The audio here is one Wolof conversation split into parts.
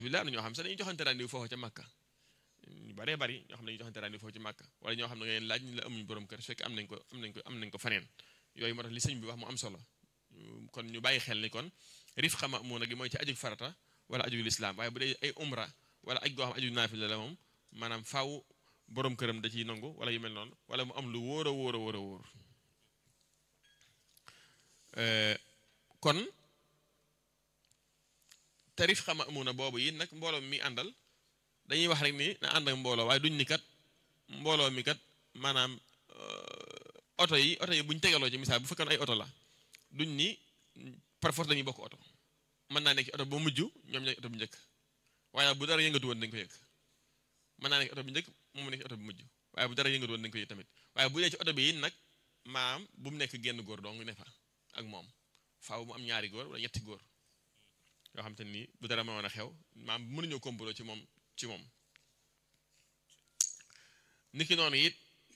billah am na ñoo xam sax dañuy joxante rendez-vous foofu ca Màkka ñu baree bari ñoo xam ne dañuy joxante rendez-vous foofu ci Màkka wala ñoo xam ne ngeen laaj ñu la amuñu borom kër su fekkee am nañ ko am nañ ko am nañ ko faneen yooyu moo tax li sëñ bi wax mu am solo kon ñu bàyyi xel ni kon rif xama muuna gi mooy ci aju farata wala aju lislaam waaye bu dee ay umra wala aj goo xam aju naafila la moom maanaam faaw borom këram da ciy nangu wala yu mel noonu wala mu am lu wóor a wóor a wóor a wóor kon tarif xama muuna boobu yi nag mbooloo mi àndal dañuy wax rek ni na ànd ak mbooloo waaye duñ ni kat mbooloo mi kat maanaam oto yi oto yi buñ tegaloo ci misaal bu fekkoon ay oto la duñ ni par force dañuy bokk oto mën naa nekk ci oto ba mujj ñoom ñooy oto bu njëkk waaye bu dara yëngatu woon dañ ko yëg mën naa nekk oto bu njëkk moom nekk ci oto bu mujj waaye bu dara yëngatu woon dañ ko yëg tamit waaye bu dee ci oto bi it nag maam bu mu nekk genn góor dong ne fa ak moom faaw mu am ñaari góor wala ñetti góor yoo xam te ni bu dara ma mën a xew maam mënuñoo kompaloo ci moom ci moom niki noonu it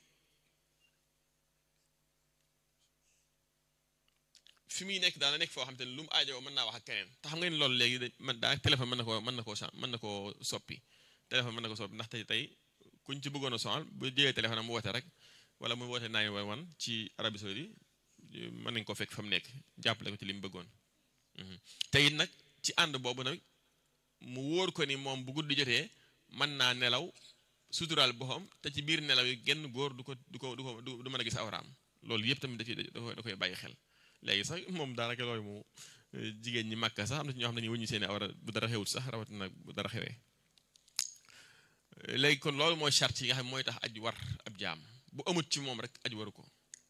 fi muy nekk daana nekk foo xam te ne lu mu aajowoo mën naa wax ak keneen te xam nga ni loolu léegi da man daa téléphone mën na koo mën na koo mën na koo soppi téléphone mën na ko soppi ndax tey tey kuñ ci bëggoon a sonal bu jëlee téléphone am mu woote rek wala mu woote 911 ci Arabie Saoudite mën nañ ko fekk fa mu nekk jàppale ko ci li mu bëggoon te it nag ci ànd boobu nag mu wóor ko ni moom bu guddi jotee mën naa nelaw suturaal boppam te ci biir nelaw yi genn góor du ko du ko du ko du mën a gis awraam loolu yëpp tamit da ciy da koy bàyyi xel léegi sax moom daanaka loolu mu jigéen ñi màkka sax am na ci ñoo xam ne ñu wëññi seeni awra bu dara xewut sax rawatina bu dara xewee léegi kon loolu mooy charte yi nga xam mooy tax aj war ab jaam bu amut ci moom rek aj waru ko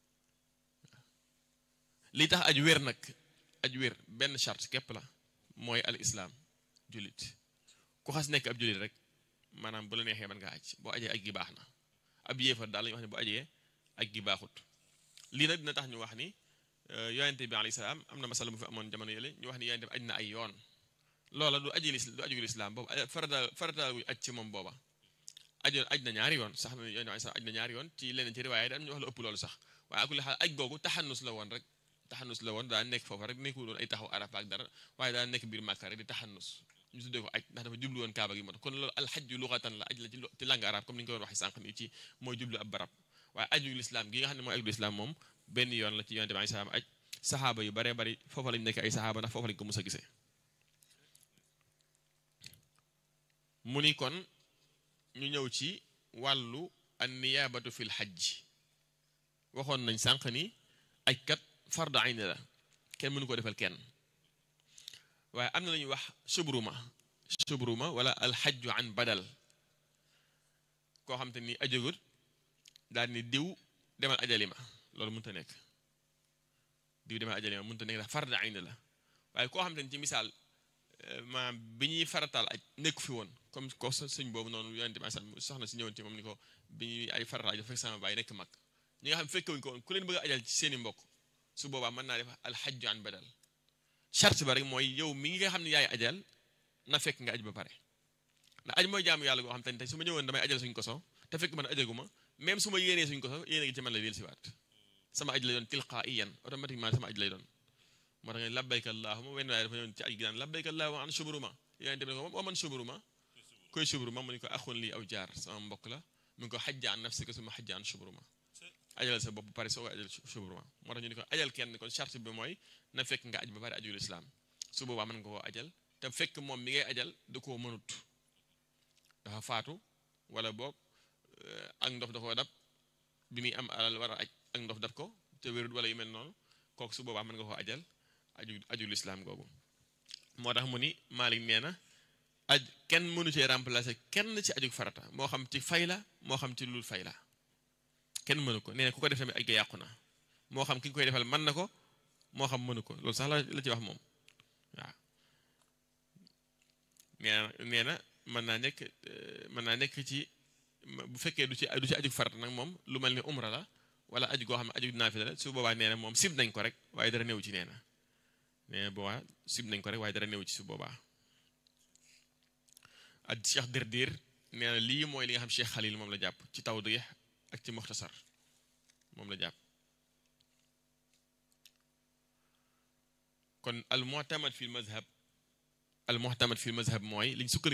li tax aj wér nag aj wér benn charte képp la mooy al islaam jullit ku xas nekk ab jullit rek maanaam bu la neexee mën ngaa aj boo ajee aj gi baax na ab yéefar daal la ñu wax ne bu ajee aj gi baaxut lii nag dina tax ñu wax ni yonente bi alayhi salaam am na masala bu fi amoon jamono yële ñu wax ni yonente bi aj na ay yoon loola du aji du aju lislaam boobu farata farata gu aj ci moom booba ajoon aj na ñaari yoon sax na yonente bi aj na ñaari yoon ci leneen ci riwaaya da am ñu wax la ëpp loolu sax waaye akuli xaal aj googu taxannus la woon rek taxannus la woon daa nekk foofa rek nekkul woon ay taxaw arafa ak dara waaye daa nekk biir màkka rek di taxannus ñu tuddee ko aj ndax dafa jublu woon kaaba gi moo tax kon loolu alxajju luxatan la aj la ci langue arabe comme ni ñu ko doon waxee sànq nii ci mooy jublu ab barab waaye aju lislaam gi nga xam ne mooy aju lislaam moom benn yoon la ci yonente bi alayhi salaam aj saxaaba yu baree bari foofa lañ nekk ay saxaaba ndax foofa lañ ko mus a gisee mu ni kon ñu ñëw ci wàllu an niyaabatu fil xajj waxoon nañ sànq ni aj kat fardu ayni la kenn mënu ko defal kenn waaye am na lañuy wax subruma subruma wala alxajju an badal koo xam te ni ajagut daal ni diw demal ajali ma loolu mënut a nekk diw demal ajali ma mënut a nekk ndax fardu ayni la waaye koo xam te ni ci misaal maanaam bi ñuy farataal aj nekku fi woon comme ko sëñ boobu noonu yonente bi soxna si ñëwoon ci moom ni ko bi ñuy ay farataal dafa fekk sama baay nekk mag ñi nga xam fekkewuñ ko woon ku leen bëgg a ajal ci seeni mbokk su boobaa mën naa def alxajju an badal charte ba rek mooy yow mi nga xam ne yaay ajal na fekk nga aj ba pare ndax aj mooy jaamu yàlla goo xam te ne tey su ma ñëwoon damay ajal suñ koso te fekk man ajaguma même su ma yéenee suñ koso yéene gi ci man la del siwaat sama aj lay doon tilqaiyan automatiquement sama aj lay doon moo tax nga labbayka allahuma wenn waaye dafa ñëwoon ci aj gi daan labbayka allahuma an subruma yonente bi ne ko wa man subruma koy subruma mu ni ko axun lii aw jaar sama mbokk la mu ngi ko xajja an nafsika suma xajja an subruma ajal sa bopp pare soo ko ajal subruma moo tax ñu ni ko ajal kenn kon charte bi mooy na fekk nga aj ba pare ajul islaam su boobaa mën nga koo ajal te fekk moom mi ngay ajal da koo mënut dafa faatu wala boog ak ndof da koo dab bi muy am alal war a aj ak ndof dab ko te wérut wala yu mel noonu kooku su boobaa mën nga koo ajal aju ajul islaam googu moo tax mu ni Maalik nee na aj kenn mënu cee remplacer kenn ci aju farata moo xam ci fay la moo xam ci lul fay la kenn mënu ko nee na ku ko def tamit aj ga yàqu na moo xam ki nga koy defal mën na ko moo xam mënu ko loolu sax la la ci wax moom waaw nee na nee na mën naa nekk mën naa nekk ci bu fekkee du ci du ci aju farata nag moom lu mel ni umra la wala aju goo xam ne aju naafila la su boobaa nee na moom sib nañ ko rek waaye dara néew ci nee na nee na boobaa sib nañ ko rek waaye dara néew ci su boobaa ak Cheikh Derdir nee na lii mooy li nga xam Cheikh Khalil moom la jàpp ci tawdih ak ci muxtasar moom la jàpp kon al mu'tamad fi mazhab al muhtamad fi mazhab mooy liñ sukkandiku